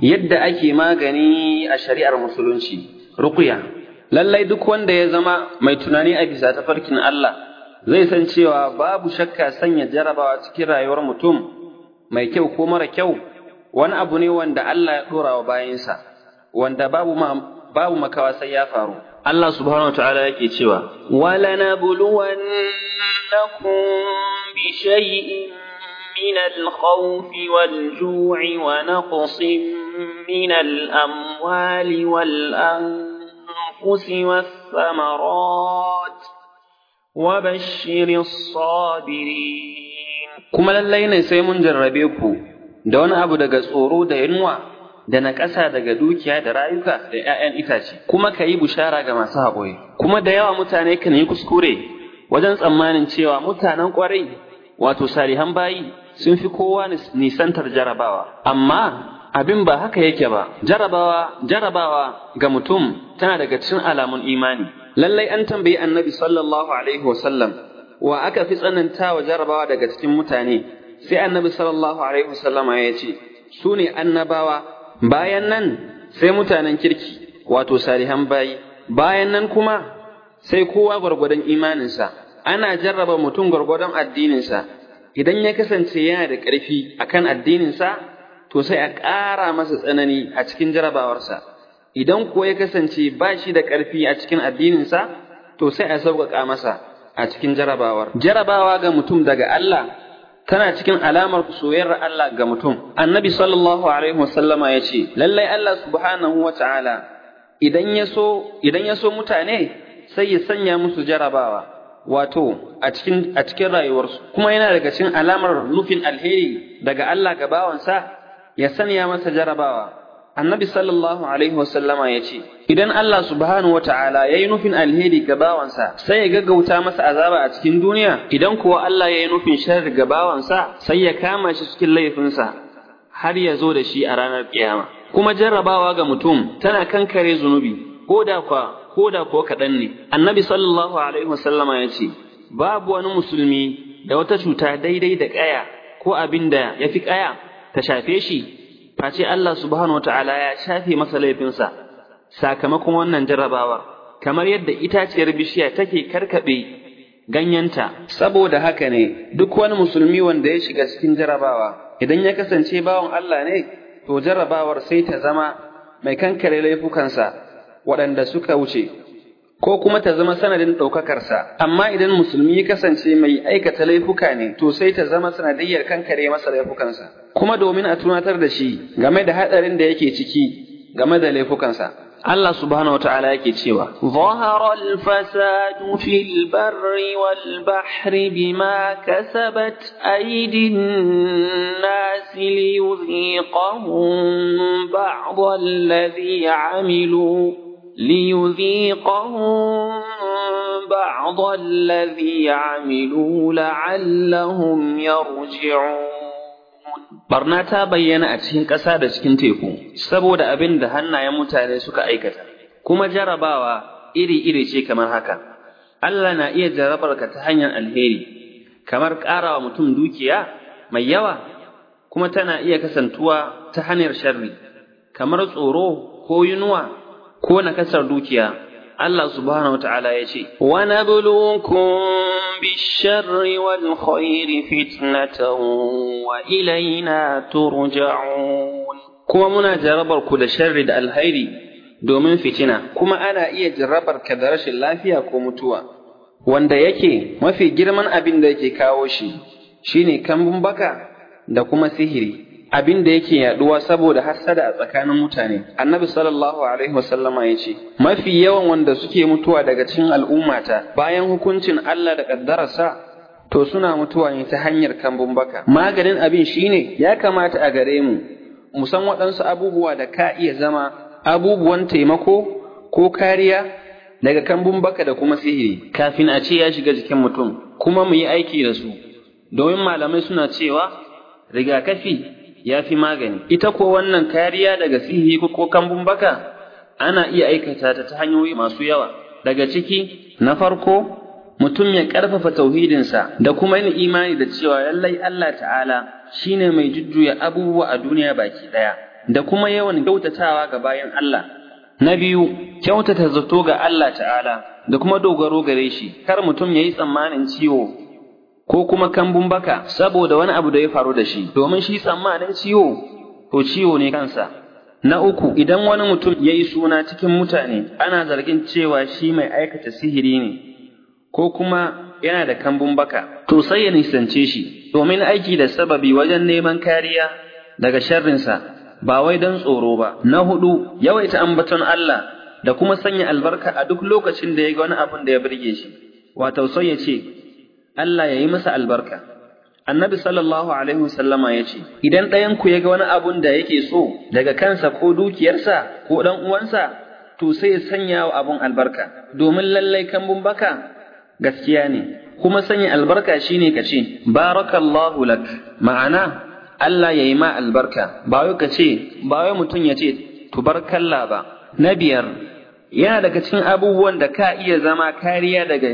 yadda ake magani a shari'ar musulunci ruqya lallai duk wanda ya zama mai tunani a bisa tafarkin Allah zai san cewa babu shakka sanya jarabawa cikin rayuwar mutum mai kyau ko mara kyau wani abu ne wanda Allah ya dora wa bayinsa wanda babu ma, babu makawa sai ya faru Allah subhanahu wataala yake cewa ولنبلونكم بشيء من الخوف والجوع ونقص من الأموال والأنفس والثمرات وبشر الصابرين kuma lallai ne sai mun jarrabe ku da wani abu daga tsoro da yunwa da na ƙasa daga dukiya da rayuka da ‘ya'yan itace kuma ka yi bushara ga masu haƙuri kuma da yawa mutane kan yi kuskure wajen tsammanin cewa mutanen ƙwarai wato salihan bayi sun fi kowa nisantar jarabawa amma abin ba haka yake ba jarabawa jarabawa ga mutum tana daga cikin alamun imani lallai an tambayi annabi sallallahu alaihi wasallam wa aka fi tsananta wa jarabawa daga cikin mutane sai annabi sallallahu alaihi wasallama ya ce su ne annabawa bayan nan sai mutanen kirki wato salihan bayi bayan nan kuma sai kowa gwargwadon imaninsa ana jarraba mutum gwargwadon addininsa idan ya kasance yana da ƙarfi akan addininsa to sai a ƙara masa tsanani a cikin jarabawarsa idan kuwa ya kasance ba shi da ƙarfi a cikin addininsa to sai a sauƙaƙa masa a cikin jarabawar jarabawa ga mutum daga Allah tana cikin alamar soyayyar Allah ga mutum annabi sallallahu alaihi wasallama ya ce lallai Allah subhanahu wa ta'ala idan ya so idan ya so mutane sai ya sanya musu jarabawa wato a cikin a cikin rayuwarsu kuma yana daga cikin alamar nufin alheri daga Allah ga bawansa ya sanya masa jarabawa annabi sallallahu alaihi wasallama ya ce idan Allah subhanahu wa ta'ala ya yi nufin alheri ga bawansa sai ya gaggauta masa azaba a cikin duniya idan kuwa Allah ya yi nufin sharri ga bawansa sai ya kama shi cikin laifinsa har ya zo da shi a ranar kiyama kuma jarrabawa ga mutum tana kankare zunubi ko da kwa ko da ko kaɗan ne annabi sallallahu alaihi wasallama ya ce babu wani musulmi da wata cuta daidai da ƙaya ko abin da ya fi ƙaya ta shafe shi face Allah subhanahu wataala ya shafe masa laifinsa sakamakon wannan jarrabawa kamar yadda itaciyar bishiya take karkabe ganyenta saboda haka ne duk wani musulmi wanda ya shiga cikin jarrabawa idan ya kasance bawan Allah ne to jarrabawar sai ta zama mai kankare laifukansa waɗanda suka wuce ko kuma ta zama sanadin ɗaukakarsa amma idan musulmi ya kasance mai aikata laifuka ne to sai ta zama sanadiyyar kankare masa laifukansa kuma domin a tunatar da shi game da haɗarin da yake ciki game da laifukansa Allah subhanahu wata'ala yake cewa ظهر الفساد في البر والبحر بما كسبت أيدي الناس ليذيقهم بعض الذي عملوا ليذيقهم بعض الذي عملوا لعلهم يرجعون barna ta bayyana a cikin ƙasa da cikin teku saboda abin da hannayen mutane suka aikata kuma jarabawa iri-iri ce kamar haka Allah na iya jarabar ka ta hanyar alheri kamar ƙarawa mutum dukiya mai yawa kuma tana iya kasantuwa ta hanyar sharri kamar tsoro ko yunwa ko nakasar dukiya Allah subhanahu wa ta'ala ya ce, Wa nabluukum bisharri wal khairi fitnatan wa ilaina turja'un. Kuma muna jarabar ku da sharri da alhairi domin fitina, kuma ana iya jarabar ka da rashin lafiya ko mutuwa, wanda yake mafi girman abin da yake kawo shi, shine kambun baka da kuma sihiri. abin da yake yaduwa saboda hassada a tsakanin mutane annabi sallallahu alaihi wasallama ya ce mafi yawan wanda suke mutuwa daga cikin al'ummata bayan hukuncin Allah da kaddararsa to suna mutuwa ne ta hanyar kambun baka maganin abin shine ya kamata a gare mu mu san waɗansu abubuwa da ka iya zama abubuwan taimako ko kariya daga kambun baka da kuma sihiri kafin a ce ya shiga jikin mutum kuma mu yi aiki da su domin malamai suna cewa rigakafi ya fi magani. Ita ko wannan kariya daga sihiri ko kambun baka ana iya aikata ta ta hanyoyi masu yawa. Daga ciki, na farko, mutum ya ƙarfafa tauhidinsa da kuma yin imani da cewa lallai Allah ta'ala shine mai jujjuya abubuwa a duniya baki ɗaya. da kuma yawan kyautatawa ga bayan Allah na biyu kyautata zato ga Allah ta'ala da kuma dogaro gare shi kar mutum ya yi tsammanin ciwo ko kuma kambun baka saboda wani abu da ya faru da shi domin shi tsammanin ciwo to ciwo ne kansa na uku idan wani mutum ya yi suna cikin mutane ana zargin cewa shi mai aikata sihiri ne ko kuma yana da kambun baka to sai ya nisance shi domin aiki da sababi wajen neman kariya daga sharrinsa ba wai don tsoro ba na hudu yawaita ambaton Allah da kuma sanya albarka a duk lokacin da ya ga wani abin da ya burge shi wato sai ya ce Allah ya yi masa albarka annabi sallallahu alaihi wasallama ya ce idan ɗayan ku ya ga wani abun da yake so daga kansa ko dukiyarsa ko ɗan uwansa to sai ya sanya wa abun albarka domin lallai kambun baka gaskiya ne kuma sanya albarka shine ka ce barakallahu lak ma'ana Allah ya yi ma albarka ba wai ka ce ba wai mutum ya ce tubarkalla ba na biyar yana daga cikin abubuwan da ka iya zama kariya daga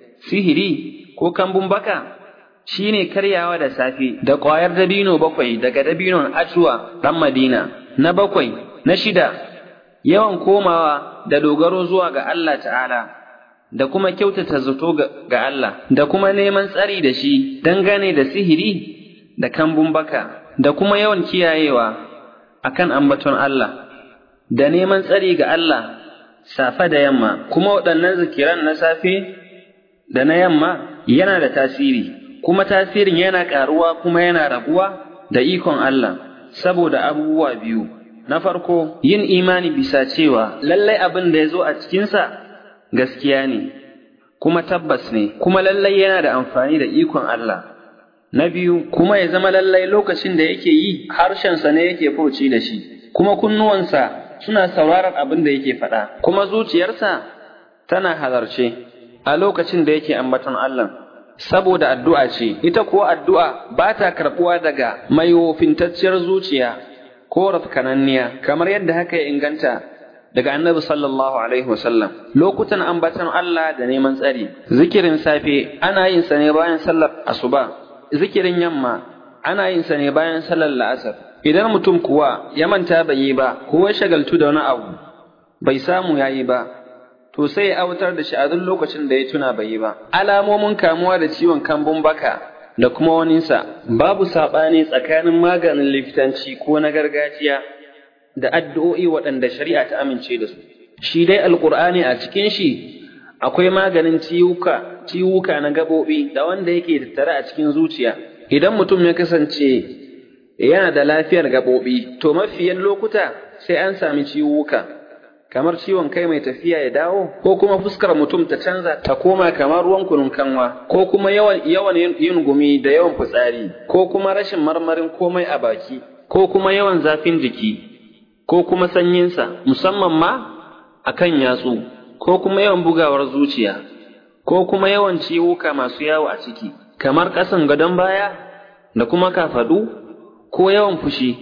sihiri ko kambun baka shine karyawa da safe da ƙwayar dabino bakwai daga dabinon ajuwa ɗan madina na bakwai na shida yawan komawa da dogaro zuwa ga Allah ta'ala da kuma kyautata zato ga Allah da kuma neman tsari da shi dangane da sihiri da kambun baka da kuma yawan kiyayewa akan ambaton Allah da neman tsari ga Allah safe da yamma kuma waɗannan zikiran na safe da na yamma yana da tasiri kuma tasirin yana ƙaruwa kuma yana raguwa da ikon Allah saboda abubuwa biyu na farko yin imani bisa cewa lallai abin da ya zo a cikinsa gaskiya ne kuma tabbas ne kuma lallai yana da amfani da ikon Allah na biyu kuma ya zama lallai lokacin da yake yi harshensa ne yake furci da shi kuma kunnuwansa suna sauraron abin da yake faɗa kuma zuciyarsa tana halarce a lokacin da yake ambaton Allah saboda addu'a ce ita kuwa addu'a ba ta karɓuwa daga mai wofintacciyar zuciya ko rafkananniya kamar yadda haka ya inganta daga annabi sallallahu alaihi wasallam lokutan ambaton Allah da neman tsari zikirin safe ana yin sa ne bayan sallar asuba zikirin yamma ana yin sa ne bayan sallar la'asar idan mutum kuwa ya manta bai yi ba ko ya shagaltu da wani abu bai samu yayi ba to sai ya autar da shi a duk lokacin da ya tuna bai yi ba alamomin kamuwa da ciwon kambun baka da kuma waninsa babu saɓani tsakanin maganin likitanci ko na gargajiya da addu'o'i waɗanda shari'a ta amince da su shi dai alƙur'ani a cikin shi akwai maganin ciwuka ciwuka na gaɓoɓi da wanda yake tattare a cikin zuciya idan mutum ya kasance yana da lafiyar gaɓoɓi to mafiyan lokuta sai an sami ciwuka kamar ciwon kai mai tafiya ya dawo ko kuma fuskar mutum ta canza ta koma kamar ruwan kunun kanwa ko kuma yawan yawan yin gumi da yawan fitsari ko kuma rashin marmarin komai a baki ko kuma yawan zafin jiki ko kuma sanyinsa musamman ma akan yatsu ko kuma yawan bugawar zuciya ko kuma yawan ciwuka masu yawo a ciki kamar ƙasan gadon baya da kuma kafadu ko yawan fushi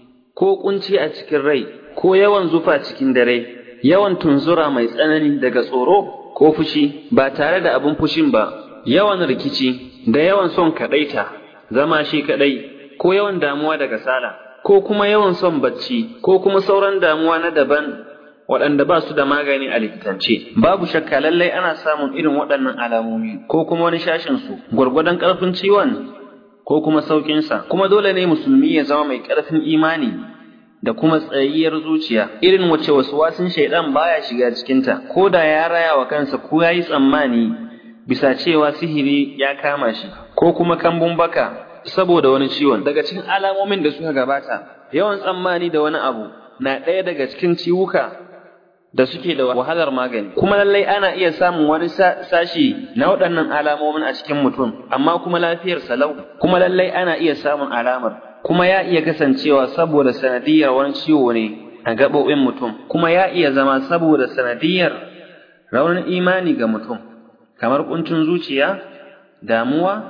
ko kunci a cikin rai ko yawan zufa cikin dare yawan tunzura mai tsanani daga tsoro ko fushi ba tare da abin fushin ba, yawan rikici da yawan son kaɗaita, zama shi kaɗai, ko yawan damuwa da kasala, ko kuma yawan son bacci, ko kuma sauran damuwa na daban waɗanda ba su da magani a likitance. Babu shakka lallai ana samun irin waɗannan alamomi, ko kuma wani shashinsu, gwargwadon ƙarfin ciwon, ko kuma sauƙinsa, kuma dole ne musulmi ya zama mai ƙarfin imani. da kuma tsayayyar zuciya irin wace wasu wasun shaidan baya shiga cikinta ko da ya raya wa kansa ko ya yi tsammani bisa cewa sihiri ya kama shi ko kuma kambun baka saboda wani ciwon daga cikin alamomin da suka gabata yawan tsammani da wani abu na ɗaya daga cikin ciwuka da suke da wahalar magani kuma lallai ana iya samun wani sashi na waɗannan alamomin a cikin mutum amma kuma lafiyar salau kuma lallai ana iya samun alamar kuma ya iya kasancewa saboda sanadiyar wani ciwo ne a gaɓoɓin mutum, kuma ya iya zama saboda sanadiyar raunin imani ga mutum, kamar ƙuncin zuciya, damuwa,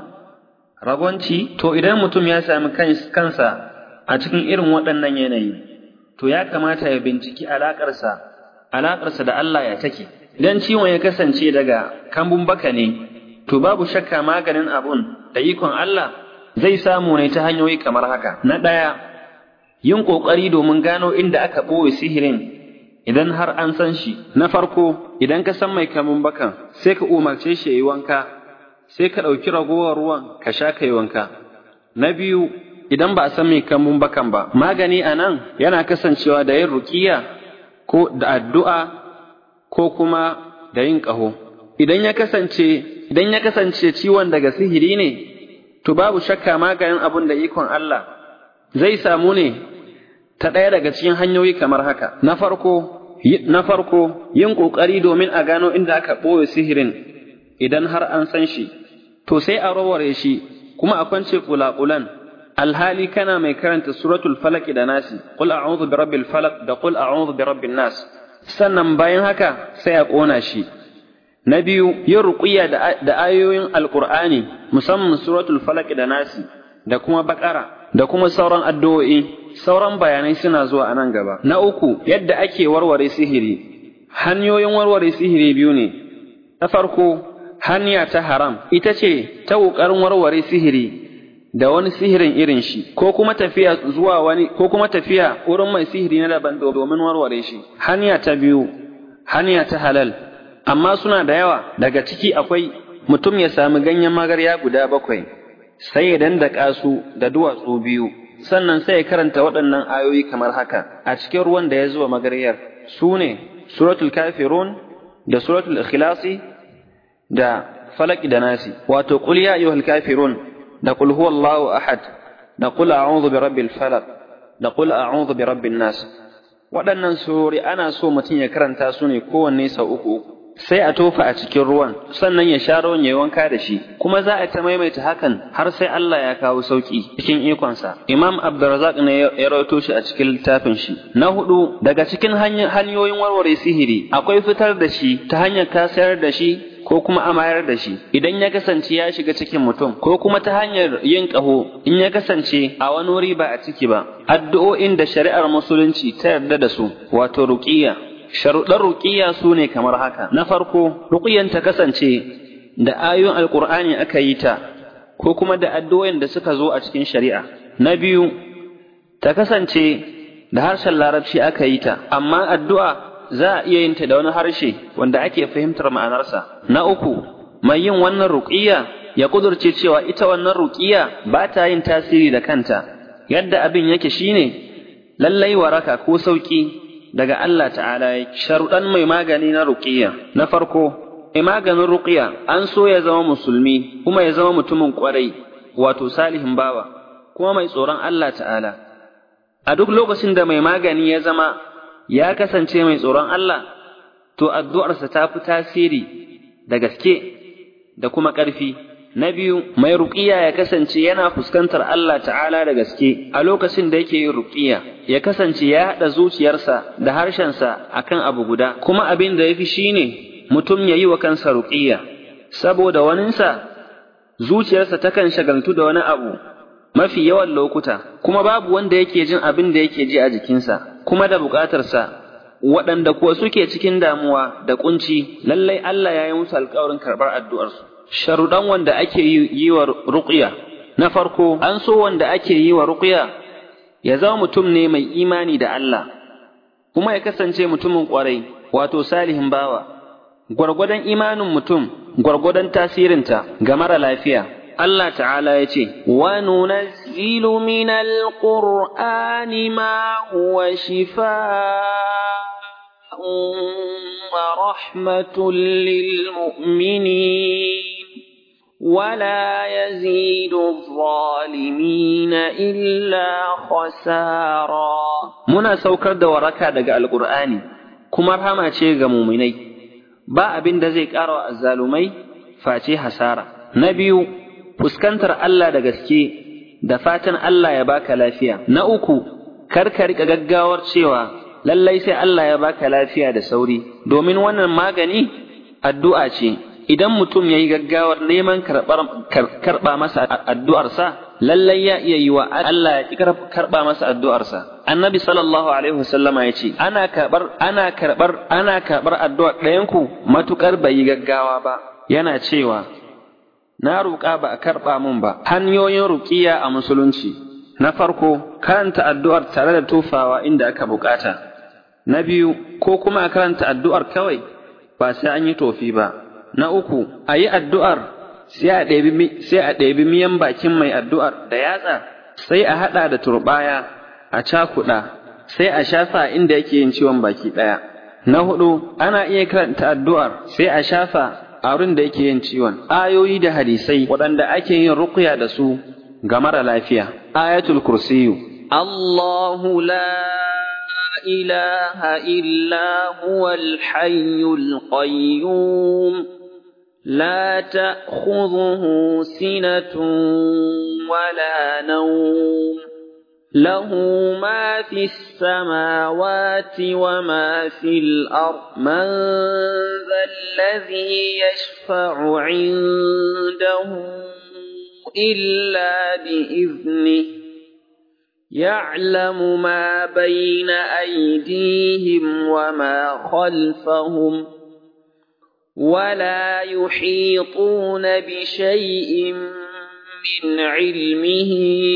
ragonci, to idan mutum ya sami kansa a cikin irin waɗannan yanayi, to ya kamata ya binciki alaƙarsa, alaƙarsa da Allah ya take. Idan ciwon ya kasance daga kambun baka ne, to babu shakka maganin abun da ikon Allah zai samu ne ta hanyoyi kamar haka. Na ɗaya, yin ƙoƙari domin gano inda aka ɓoye sihirin idan har an san shi na farko idan ka san mai kamun bakan sai ka umarce shi ya yi wanka sai ka ɗauki ragowar ruwan ka sha ka yi wanka na biyu idan ba a san mai kamun bakan ba magani a nan yana kasancewa da yin ruƙiya ko da addu'a ko kuma da yin ƙaho idan ya kasance idan ya kasance ciwon daga sihiri ne to babu shakka maganin abun da ikon Allah zai samu ne ta ɗaya daga cikin hanyoyi kamar haka na farko na farko yin ƙoƙari domin a gano inda aka ɓoye sihirin idan har an san shi to sai a raware shi kuma a kwance kulakulan alhali kana mai karanta suratul falaq da nasi qul a'udhu bi rabbil falaq da qul a'udhu bi rabbin nas sannan bayan haka sai a ƙona shi na biyu yin ruqiyya da ayoyin alqur'ani musamman suratul falaq da nasi da kuma bakara da kuma sauran addu'o'i sauran bayanai suna zuwa a nan gaba na uku yadda ake warware sihiri hanyoyin warware sihiri biyu ne na farko hanya ta haram ita ce ta ƙoƙarin warware sihiri da wani sihirin irin shi ko kuma tafiya zuwa wani ko kuma tafiya wurin mai sihiri na daban domin warware shi hanya ta biyu hanya ta halal amma suna da yawa daga ciki akwai mutum ya sami ganyen magarya guda bakwai sai ya dandaka su da duwatsu biyu sannan sai ya karanta waɗannan ayoyi kamar haka a cikin ruwan da ya zuba magaryar su ne suratul kafirun da suratul ikhlasi da falaki da nasi wato qul ya ayyuhal kafirun da qul huwallahu ahad da qul a'udhu bi rabbil falaq da qul a'udhu bi rabbin nas waɗannan surori ana so mutum ya karanta su ne kowanne sau uku uku sai a tofa a cikin ruwan sannan ya sha ruwan ya yi wanka da shi kuma za a ta maimaita hakan har sai Allah ya kawo sauki cikin ikonsa Imam Abdurrazzaq ne ya rawaito shi a cikin littafin shi na hudu daga cikin hanyoyin warware sihiri akwai fitar da shi ta hanyar kasayar da shi ko kuma amayar da shi idan ya kasance ya shiga cikin mutum ko kuma ta hanyar yin ƙaho in ya kasance a wani wuri ba a ciki ba addu'o'in da shari'ar musulunci ta yarda da su wato ruqiyya sharuɗan ruƙiya su ne kamar haka na farko ruƙiyan ta kasance da ayoyin alƙur'ani aka yi ta ko kuma da addu'o'in da suka zo a cikin shari'a na biyu ta kasance da harshen larabci aka yi ta amma addu'a za a iya yin ta da wani harshe wanda ake fahimtar ma'anarsa na uku mai yin wannan ruƙiya ya kudurce cewa ita wannan ruƙiya ba ta yin tasiri da kanta yadda abin yake shine lallai waraka ko sauƙi daga Allah ta'ala ya sharuɗan mai magani na ruƙiya na farko mai maganin ruƙiya an so ya zama musulmi kuma ya zama mutumin ƙwarai wato salihin bawa kuma mai tsoron Allah ta'ala a duk lokacin da mai magani ya zama ya kasance mai tsoron Allah to addu'arsa ta fi tasiri da gaske da kuma ƙarfi Na biyu, mai ruƙiya ya kasance yana fuskantar Allah ta'ala da gaske a lokacin da yake yin ruƙiya, ya kasance ya haɗa zuciyarsa da harshensa a kan abu guda, kuma abin da ya fi shi ne mutum ya yi wa kansa ruƙiya, saboda waninsa zuciyarsa takan shagaltu da wani abu mafi yawan lokuta, kuma babu wanda yake jin abin da yake ji a jikinsa, kuma da buƙatarsa waɗanda kuwa suke cikin damuwa da ƙunci, lallai Allah ya yi musu alƙawarin karɓar addu'arsu. sharuɗan wanda ake yi wa ruƙiya. Na farko, an so wanda ake yi wa ruƙiya ya zama mutum ne mai imani da Allah, kuma ya kasance mutumin ƙwarai, wato salihin bawa. Gwargwadon imanin mutum, gwargwadon tasirinta ga mara lafiya. Allah ta'ala ya ce, Wa nunazzilu min al-Qur'ani ma huwa shifa ورحمة للمؤمنين ولا يزيد الظالمين إلا خسارا muna saukar da waraka daga alƙur'ani kuma rahama ce ga muminai ba abin da zai ƙara wa azzalumai face hasara na biyu fuskantar Allah da gaske da fatan Allah ya baka lafiya na uku kar ka riƙa gaggawar cewa lallai sai Allah ya baka lafiya da sauri domin wannan magani addu'a ce idan mutum ya yi gaggawar neman karɓa masa addu'arsa lallai ya iya yi wa Allah ya karɓa masa addu'arsa annabi sallallahu alaihi wasallama ya ce ana karɓar ana karɓar ana karɓar addu'ar ɗayanku matuƙar bai yi gaggawa ba yana cewa na roƙa ba a karɓa min ba hanyoyin ruƙiya a musulunci Na farko, karanta addu'ar tare da tofawa inda aka bukata. Na biyu, ko kuma a karanta addu'ar kawai ba sai an yi tofi ba. Na uku, a yi addu'ar sai a ɗebi miyan bakin mai addu'ar da yatsa, sai a haɗa da turɓaya, a cakuɗa, sai a shafa inda yake yin ciwon baki ɗaya. Na hudu, ana iya karanta addu'ar sai a shafa a wurin da yake yin ciwon. Ayoyi da hadisai waɗanda ake yin ruqya da su ga mara lafiya. Ayatul kursiyu. الله لا إله إلا هو الحي القيوم لا تأخذه سنة ولا نوم له ما في السماوات وما في الأرض من ذا الذي يشفع عنده إلا بإذنه يعلم ما بين أيديهم وما خلفهم ولا يحيطون بشيء من علمه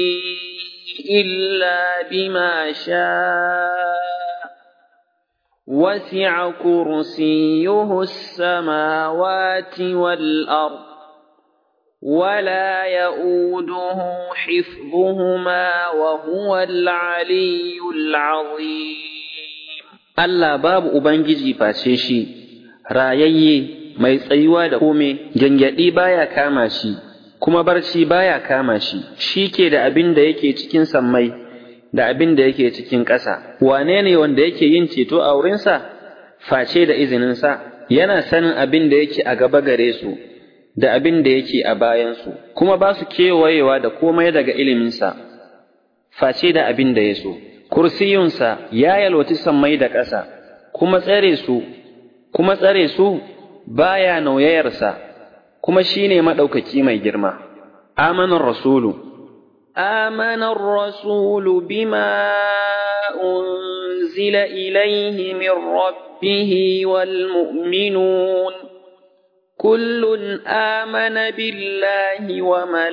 إلا بما شاء وسع كرسيه السماوات والأرض ولا يؤوده حفظهما وهو العلي العظيم Allah babu Ubangiji face shi, rayayye mai tsayuwa da kome, gyangyaɗi baya kama shi, kuma barci baya kama shi, shi ke da abin da yake cikin sammai da abin da yake cikin ƙasa. Wane ne wanda yake yin ceto a wurinsa? Face da izininsa, yana sanin abin da yake a gaba gare su, da abin da yake a bayansu, kuma ba su kewayewa da komai daga iliminsa, face da abin da ya so. Kursiyunsa ya yalwaci sammai da ƙasa, kuma tsare su, kuma tsare su baya nauyayarsa, kuma shi ne maɗaukaki mai girma. Amanar Rasulu. آمن الرسول بما أنزل إليه من ربه والمؤمنون كل آمن بالله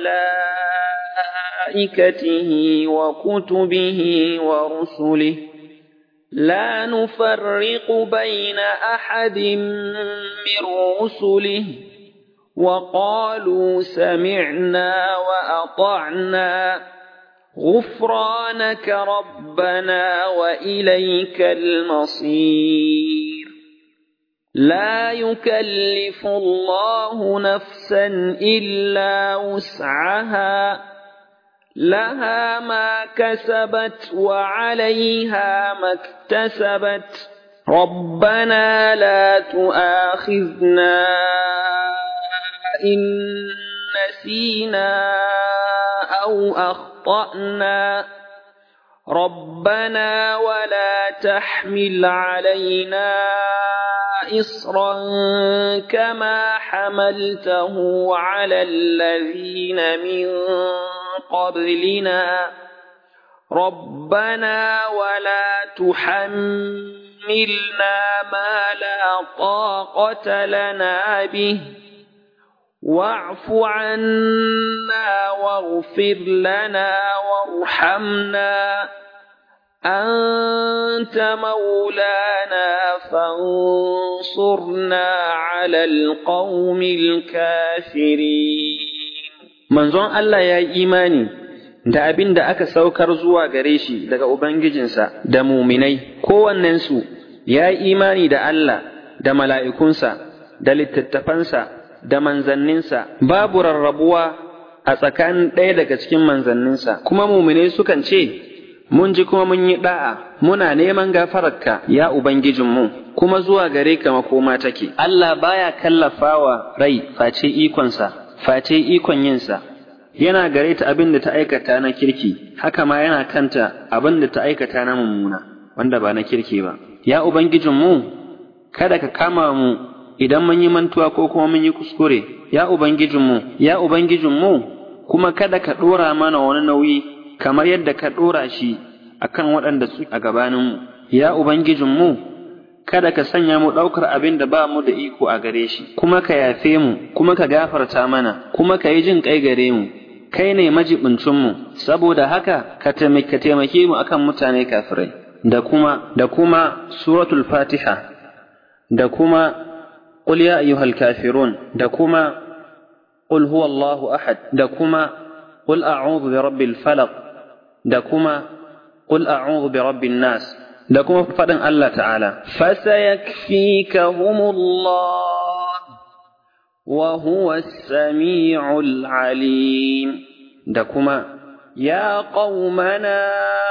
وملائكته وكتبه ورسله لا نفرق بين أحد من رسله وقالوا سمعنا وأطعنا غفرانك ربنا وإليك المصير لا يكلف الله نفسا إلا وسعها لها ما كسبت وعليها ما اكتسبت ربنا لا تؤاخذنا إن نسينا أو أخطأنا ربنا ولا تحمل علينا إصرا كما حملته على الذين من قبلنا ربنا ولا تحملنا ما لا طاقة لنا به واعف عنا واغفر لنا وارحمنا أنت مولانا فانصرنا على القوم الكافرين Manzon Allah ya yi imani da abin da aka saukar zuwa gare shi daga Ubangijinsa da muminai, kowannensu ya yi imani da Allah da mala'ikunsa da littattafansa da manzanninsa, babu rarrabuwa a tsakanin ɗaya daga cikin manzanninsa, kuma muminai sukan ce, Mun ji kuma mun yi ɗa'a, muna neman gafararka, ya Ubangijinmu, kuma zuwa gare ka makoma take. Allah baya kallafawa rai face ikonsa, face ikon yinsa. Yana gare ta abin da ta aikata na kirki, haka ma yana kanta abin da ta aikata na mummuna, wanda ba na kirki ba. Ya Ubangijinmu, kada ka kama mu idan mun yi mantuwa ko kuma mun yi kuskure, ya Ubangijinmu, ya Ubangijinmu, kuma kada ka ɗora mana wani nauyi kamar yadda ka ɗora shi a kan waɗanda su a gabaninmu, ya Ubangijinmu, kada ka sanya mu ɗaukar abin da ba mu da iko a gare shi, kuma ka yafe mu, kuma ka gafarta mana, kuma ka yi jin ƙai gare mu, kai ne majibincinmu saboda haka ka taimake mu akan mutane kafirai da kuma da kuma suratul fatiha da kuma qul ya ayyuhal kafirun da kuma qul huwallahu ahad da kuma qul a'udhu bi rabbil falaq da kuma qul a'udhu bi rabbin nas da kuma faɗin Allah ta'ala fasayakfikahumullah wa huwa as-sami'ul 'alim da kuma ya qaumana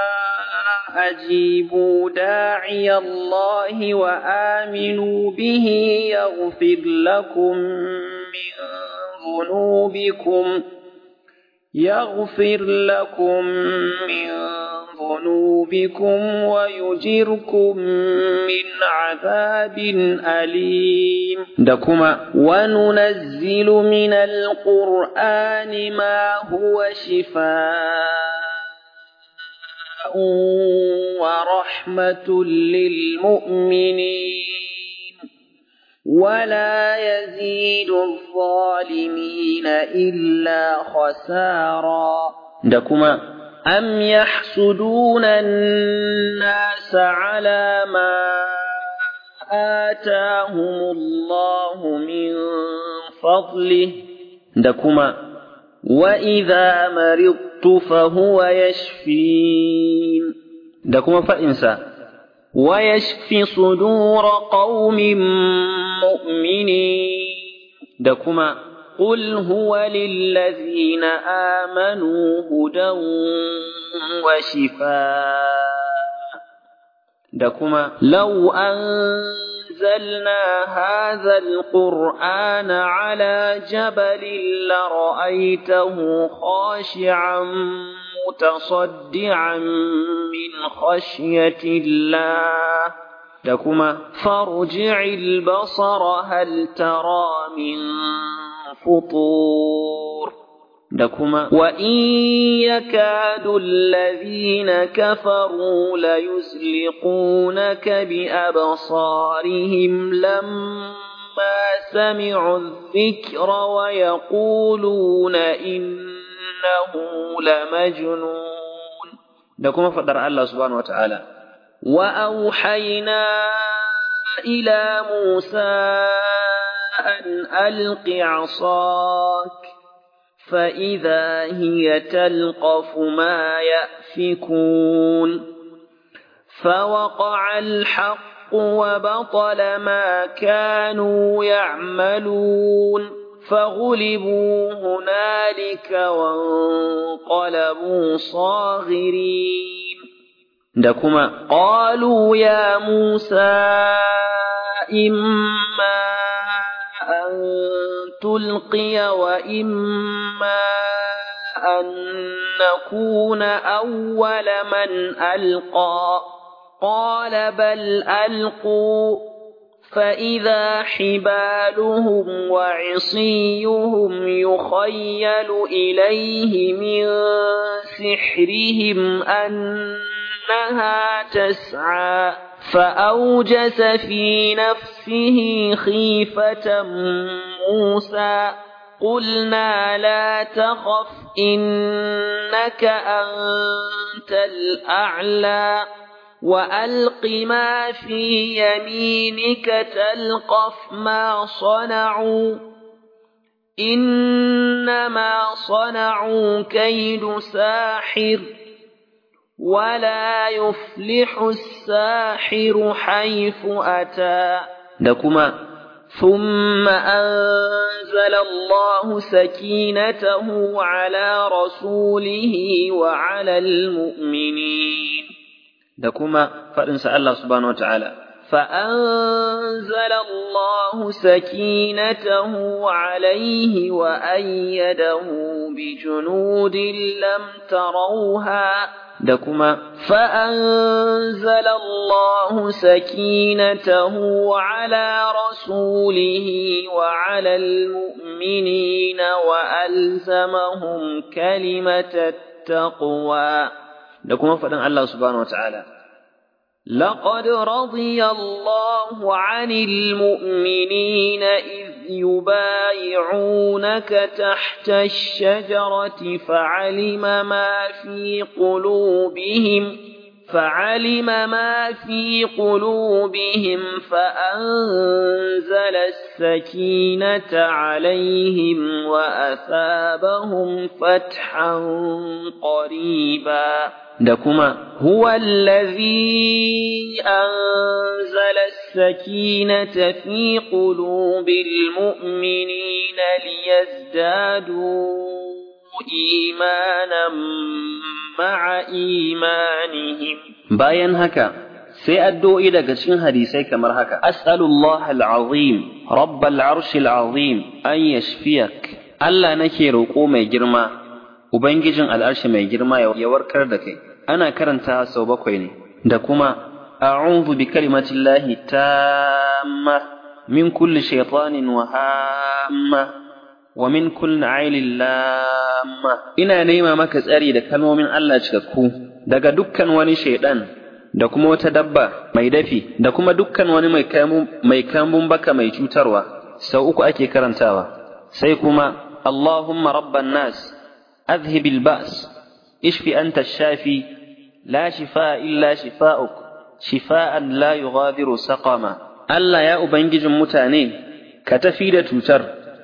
أجيبوا داعي الله وآمنوا به يغفر لكم من ذنوبكم يغفر لكم من ذنوبكم ويجركم من عذاب أليم دكما وننزل من القرآن ما هو شفاء ورحمة للمؤمنين ولا يزيد الظالمين إلا خسارا دكما أم يحسدون الناس على ما آتاهم الله من فضله دكما وإذا مرضت فهو يشفين دكما فإنسا ويشفي صدور قوم مؤمنين دكما قل هو للذين آمنوا هدى وشفاء دكما لو أنزلنا هذا القرآن على جبل لرأيته خاشعا متصدعا من خشية الله دكما فارجع البصر هل ترى من فطور دكما وإن يكاد الذين كفروا ليزلقونك بأبصارهم لما سمعوا الذكر ويقولون إنه لمجنون دكما فدر الله سبحانه وتعالى وأوحينا إلى موسى أن ألق عصاك فإذا هي تلقف ما يأفكون فوقع الحق وبطل ما كانوا يعملون فغلبوا هنالك وانقلبوا صاغرين دكما قالوا يا موسى إما أن تلقي وإما أن نكون أول من ألقى قال بل ألقوا فإذا حبالهم وعصيهم يخيل إليه من سحرهم أنها تسعى فأوجس في نفسه خيفة موسى قلنا لا تخف إنك أنت الأعلى وألق ما في يمينك تلقف ما صنعوا إنما صنعوا كيد ساحر ولا يفلح الساحر حيث أتى دكما ثم أنزل الله سكينته على رسوله وعلى المؤمنين دكما فإنسى الله سبحانه وتعالى فأنزل الله سكينته عليه وأيده بجنود لم تروها دكما فأنزل الله سكينته على رسوله وعلى المؤمنين وألزمهم كلمة التقوى دكما فإن الله سبحانه وتعالى لقد رضي الله عن المؤمنين إذ يبايعونك تحت الشجرة فعلم ما في قلوبهم فعلم ما في قلوبهم فأنزل السكينة عليهم وأثابهم فتحا قريبا دكما هو الذي أنزل السكينة في قلوب المؤمنين ليزدادوا إيمانا مع إيمانهم bayan haka sai addu'o'i daga cikin hadisai kamar haka as'alullah al'azim rabbal arshil azim an yashfiyak Allah nake roƙo mai girma ubangijin al'arshi mai girma ya warkar da kai ana karanta sau bakwai ne da kuma a'udhu bi kalimatillahi tamma min kulli shaytanin wa hamma wa min kulli ailin lamma ina nema maka tsari da kalmomin Allah cikakku daga dukkan wani shaidan da kuma wata dabba mai dafi da kuma dukkan wani mai mai kambun baka mai cutarwa sau uku ake karantawa sai kuma Allahumma rabban nas adhhibil ba's ishfi anta shafi la shifaa illa shifaa'uk shifaan la yughadiru saqama Allah ya ubangijin mutane ka tafi da cutar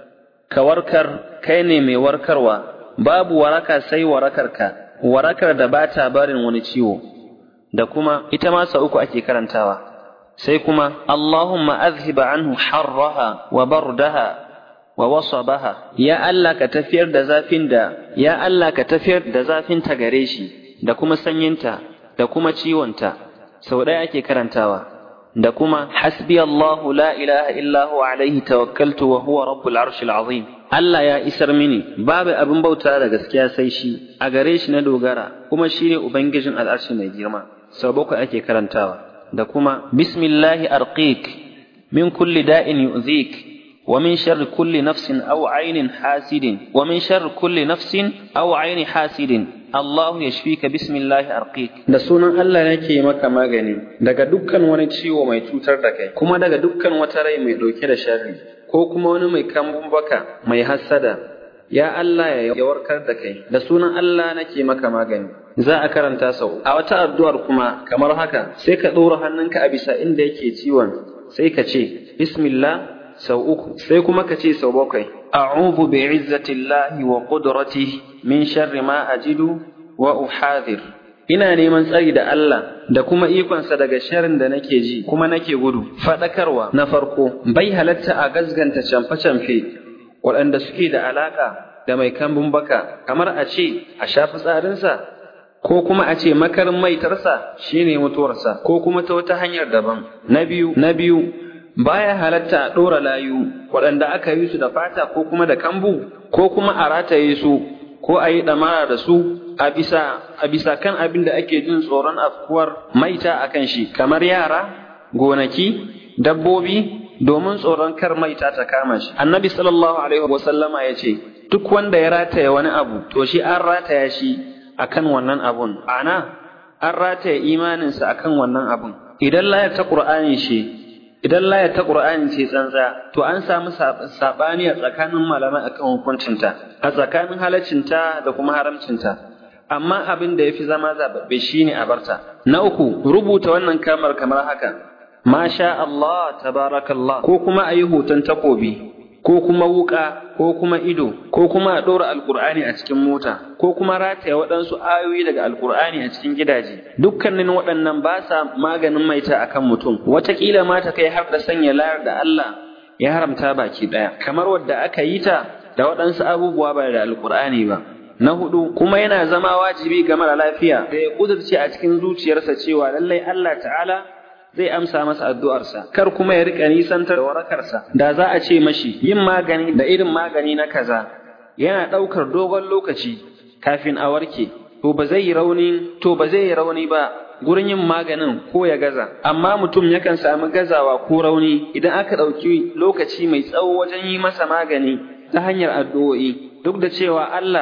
ka warkar kai ne mai warkarwa babu waraka sai warakarka warakar da ba ta barin wani ciwo da kuma ita ma sa uku ake karantawa sai kuma Allahumma azhiba anhu harraha wa bardaha wa wasabaha ya Allah ka tafiyar da zafin da ya Allah ka tafiyar da zafin ta gare shi da kuma sanyinta da kuma ciwonta sau ɗaya ake karantawa da kuma hasbi Allahu la ilaha illa huwa alaihi tawakkaltu wa huwa rabbul arshil azim Allah ya isar mini babu abin bauta da gaskiya sai shi a gare shi na dogara kuma shine ubangijin al'arshi mai girma sau bakwai ake karantawa da kuma bismillahi arqiq min kulli da'in yu'zik wa min sharri kulli nafsin aw ainin hasidin wa min sharri kulli nafsin aw aini hasidin Allahu yashfika bismillahi arqiq da sunan Allah nake maka magani daga dukkan wani ciwo mai cutar da kai kuma daga dukkan wata rai mai dauke da sharri ko kuma wani mai kambun baka mai hassada ya Allah ya warkar da kai da sunan Allah nake maka magani za a karanta sau a wata addu'ar kuma kamar haka sai ka ɗora hannunka a bisa inda yake ciwon sai ka ce bismillah sau uku sai kuma ka ce sau bakwai a'udhu bi izzatillahi wa qudratihi min sharri ma ajidu wa uhadhir ina neman tsari da Allah da kuma ikonsa daga sharrin da nake ji kuma nake gudu fadakarwa na farko bai halatta a gazganta camfe-camfe waɗanda suke da alaka da mai kambun baka kamar a ce a shafi tsarinsa ko kuma a ce makarin maitarsa shine mutuwarsa ko kuma ta wata hanyar daban na biyu na biyu baya halatta a ɗora layu waɗanda aka yi su da fata ko kuma da kambu ko kuma a rataye su ko a yi ɗamara da su a bisa a bisa kan abin da ake jin tsoron afkuwar maita a kan shi kamar yara gonaki dabbobi domin tsoron kar maita ta kama shi annabi sallallahu alaihi wasallama ya ce duk wanda ya rataya wani abu to shi an rataya shi akan wannan abun ana an rataya imaninsa akan wannan abun idan layar ta qur'ani shi idan layar ta qur'ani ce tsantsa to an samu sabani a tsakanin malamai akan hukuncinta a tsakanin halaccinta da kuma haramcinta amma abin da yafi zama zababbe shine a barta na uku rubuta wannan kamar kamar haka masha Allah tabarakallah ko kuma ayi hoton takobi ko kuma wuka ko kuma ido ko kuma a ɗora alkur'ani a cikin mota ko kuma rataya waɗansu ayoyi daga alkur'ani a cikin gidaje dukkanin waɗannan ba sa maganin maita akan mutum wataƙila ma ta kai har da sanya layar da Allah ya haramta baki ɗaya kamar wadda aka yi ta da waɗansu abubuwa ba da alkur'ani ba na hudu kuma yana zama wajibi ga mara lafiya da ya ƙudurce a cikin zuciyarsa cewa lallai Allah ta'ala zai amsa masa addu'arsa, kar kuma ya riƙa nisantar da warakarsa, da za a ce mashi yin magani da irin magani na kaza yana ɗaukar dogon lokaci kafin a warke, to ba zai yi rauni, to ba zai yi rauni ba gurin yin maganin ko ya gaza, amma mutum yakan sami gazawa ko rauni idan aka ɗauki lokaci mai tsawo wajen yi masa magani ta hanyar addu'o'i, duk da cewa Allah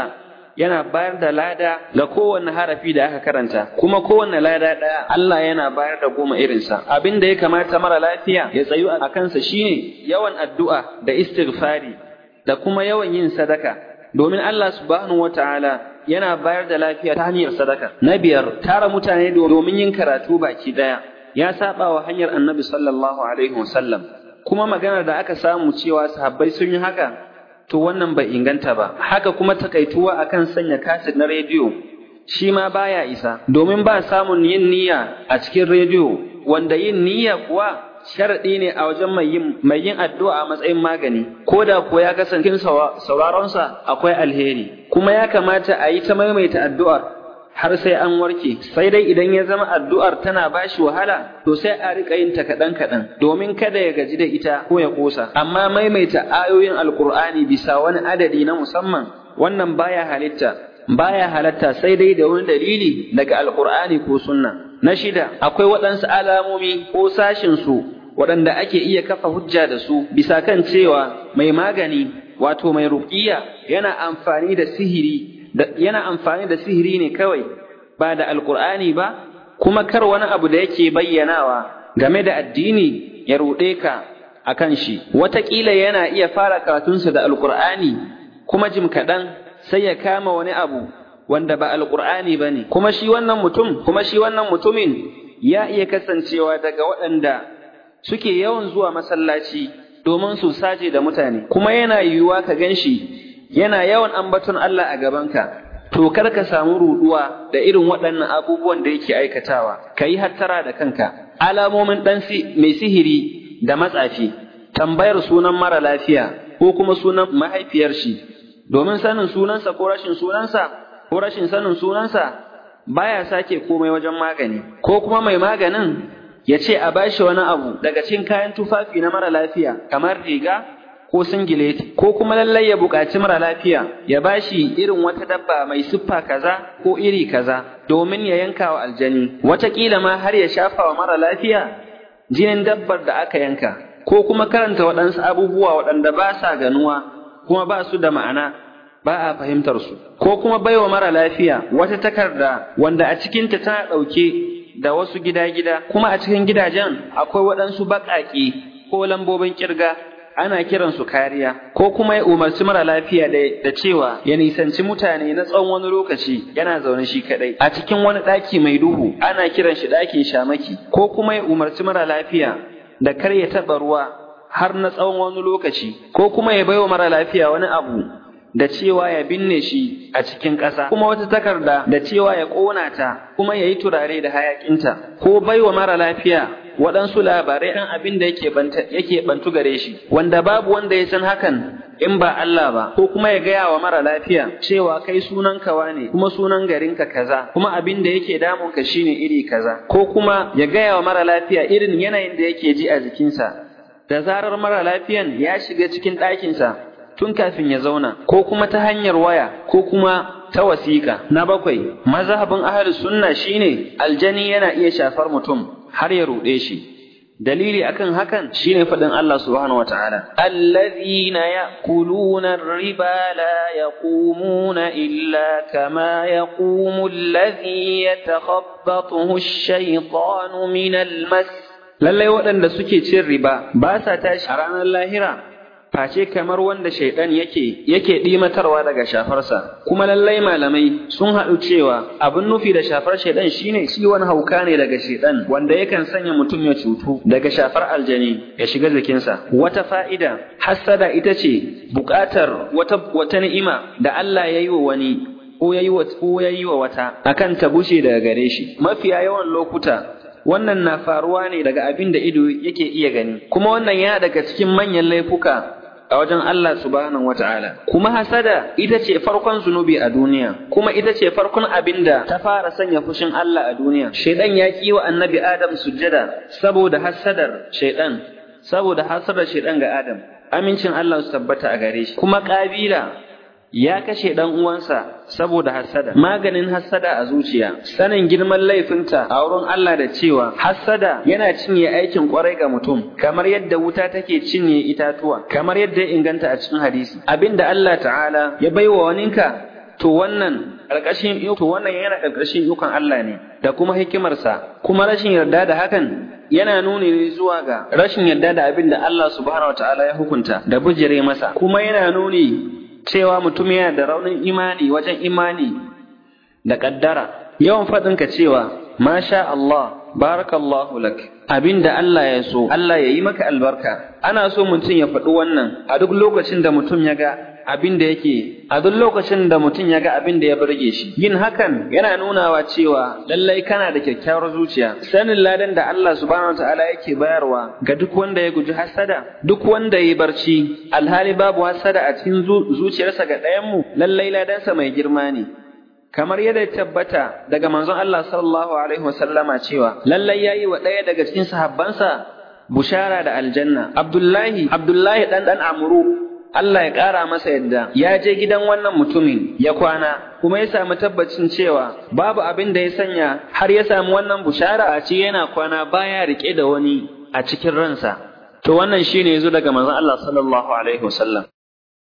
yana bayar da lada ga kowanne harafi da aka karanta kuma kowanne lada ɗaya Allah yana bayar da goma irinsa abin da ya kamata mara lafiya ya tsayu a kansa shine yawan addu'a da istighfari da kuma yawan yin sadaka domin Allah subhanahu wataala yana bayar da lafiya ta hanyar sadaka na biyar tara mutane domin yin karatu baki ɗaya ya saba wa hanyar annabi sallallahu alaihi wasallam kuma maganar da aka samu cewa sahabbai sun yi haka to wannan bai inganta ba haka kuma takaituwa akan sanya kaset na rediyo shi ma baya isa domin ba samun yin niyya a cikin rediyo wanda yin niyya kuwa sharaɗi ne a wajen mai yin mai yin addu'a a matsayin magani ko da ko ya kasance cikin sauraron sa akwai alheri kuma ya kamata a yi ta maimaita addu'ar har sai an warke sai dai idan ya zama addu'ar tana bashi wahala to sai a rika yin ta kaɗan kaɗan domin kada ya gaji da ita ko ya ƙosa amma maimaita ayoyin alkur'ani bisa wani adadi na musamman wannan baya halitta baya halatta sai dai da wani dalili daga alkur'ani ko sunna na shida akwai waɗansu alamomi ko sashin su waɗanda ake iya kafa hujja da su bisa kan cewa mai magani wato mai ruqiyya yana amfani da sihiri yana amfani da sihiri ne kawai ba da alkur'ani ba kuma kar wani abu da yake bayyanawa game da addini ya ruɗe ka a kan shi wataƙila yana iya fara karatunsa da alkur'ani kuma jim kaɗan sai ya kama wani abu wanda ba alkur'ani ba ne kuma shi wannan mutum kuma shi wannan mutumin ya iya kasancewa daga waɗanda suke yawan zuwa masallaci domin su saje da mutane kuma yana yiwuwa ka gan shi yana yawan ambaton Allah a gabanka, to kar ka samu ruɗuwa da irin waɗannan abubuwan da yake aikatawa, ka yi hattara da kanka. Alamomin ɗan mai sihiri da matsafi, tambayar sunan mara lafiya ko kuma sunan mahaifiyar shi, domin sanin sunansa ko rashin sunansa ko rashin sanin sunansa baya sake komai wajen magani, ko kuma mai maganin ya ce a bashi wani abu daga cikin kayan tufafi na mara lafiya kamar riga ko singileti ko kuma lallai ya buƙaci mara lafiya ya bashi irin wata dabba mai siffa kaza ko iri kaza domin ya yanka wa aljani wataƙila ma har ya shafa wa mara lafiya jinin dabbar da aka yanka ko kuma karanta waɗansu abubuwa waɗanda ba sa ganuwa kuma ba su da ma'ana ba a fahimtar su ko kuma baiwa mara lafiya wata takarda wanda a cikinta tana ɗauke da wasu gida-gida kuma a cikin gidajen akwai waɗansu baƙaƙe ko lambobin ƙirga ana kiransu kariya ko kuma ya umarci mara lafiya da cewa ya nisanci mutane na tsawon wani lokaci yana zaune shi kadai a cikin wani ɗaki mai duhu ana kiran shi ɗakin shamaki ko kuma ya umarci mara lafiya da kar ya taɓa ruwa har na tsawon wani lokaci ko kuma ya baiwa mara lafiya wani abu da cewa ya binne shi a cikin ƙasa kuma wata takarda da cewa ya ƙona ta kuma ya yi turare da hayaƙinta ko baiwa mara lafiya waɗansu labarai ɗan abin da yake bantu gare shi wanda babu wanda ya san hakan in ba Allah ba ko kuma ya gaya wa mara lafiya cewa kai sunan kawa ne kuma sunan garinka kaza kuma abin da yake damunka shine iri kaza ko kuma ya gaya wa mara lafiya irin yanayin da yake ji a jikinsa da zarar mara lafiyan ya shiga cikin ɗakinsa tun kafin ya zauna ko kuma ta hanyar waya ko kuma ta wasiƙa na bakwai mazhabin ahlus sunna shine aljani yana iya shafar mutum har ya ruɗe shi dalili akan hakan shine faɗin Allah subhanahu wataala الذين يأكلون الربا لا يقومون إلا كما يقوم الذي يتخبطه الشيطان من المس lallai waɗanda suke cin riba ba sa tashi a ranar lahira face kamar wanda shaidan yake yake ɗimatarwa daga shafarsa kuma lallai malamai sun haɗu cewa abin nufi da shafar shaidan shine ciwon hauka ne daga shaidan wanda yakan sanya mutum ya cutu daga shafar aljani ya shiga jikinsa wata fa'ida hassada ita ce buƙatar wata wata ni'ima da Allah ya yi wa wani ko ya yi wa ko ya yi wa wata akan ta bushe daga gare shi mafiya yawan lokuta wannan na faruwa ne daga abin da ido yake iya gani kuma wannan ya daga cikin manyan laifuka a wajen Allah subhanahu wata'ala kuma hasada ita ce farkon zunubi a duniya kuma ita ce farkon abin da ta fara sanya fushin Allah a duniya shaidan ya ki wa annabi Adam sujjada saboda hasadar shaidan saboda hasadar shaidan ga Adam amincin Allah su tabbata a gare shi kuma kabila ya kashe dan uwansa saboda hasada maganin hasada a zuciya sanin girman laifinta a wurin Allah da cewa hasada yana cinye aikin kwarai ga mutum kamar yadda wuta take cinye itatuwa kamar yadda ya inganta a cikin hadisi abinda Allah ta'ala ya baiwa waninka to wannan ƙarƙashin to wannan yana ƙarƙashin ikon Allah ne da kuma hikimarsa kuma rashin yarda da hakan yana nuni ne zuwa ga rashin yarda da abin da Allah subhanahu wataala ya hukunta da bujire masa kuma yana nuni cewa mutum yana da raunin imani wajen imani da ƙaddara yawan faɗinka cewa masha Allah barakallahu lak abin da Allah ya so Allah ya yi maka albarka ana so mutum ya faɗi wannan a duk lokacin da mutum ya ga abin da yake a duk lokacin da mutum ya ga abin da ya burge shi yin hakan yana nunawa cewa lallai kana da kyakkyawar zuciya sanin ladan da Allah subhanahu wataala yake bayarwa ga duk wanda ya guji hasada duk wanda ya barci alhali babu hasada a cikin zuciyarsa ga ɗayan mu lallai ladansa mai girma ne kamar yadda ya tabbata daga manzon Allah sallallahu alaihi wasallama cewa lallai yayi wa ɗaya daga cikin sahabbansa bushara da aljanna Abdullahi Abdullahi dan dan Amru Allah ya ƙara masa yadda ya je gidan wannan mutumin ya kwana kuma ya samu tabbacin cewa babu abin da ya sanya har ya samu wannan bushara a ce yana kwana baya rike da wani a cikin ransa to wannan shine yazo daga manzon Allah sallallahu alaihi wasallam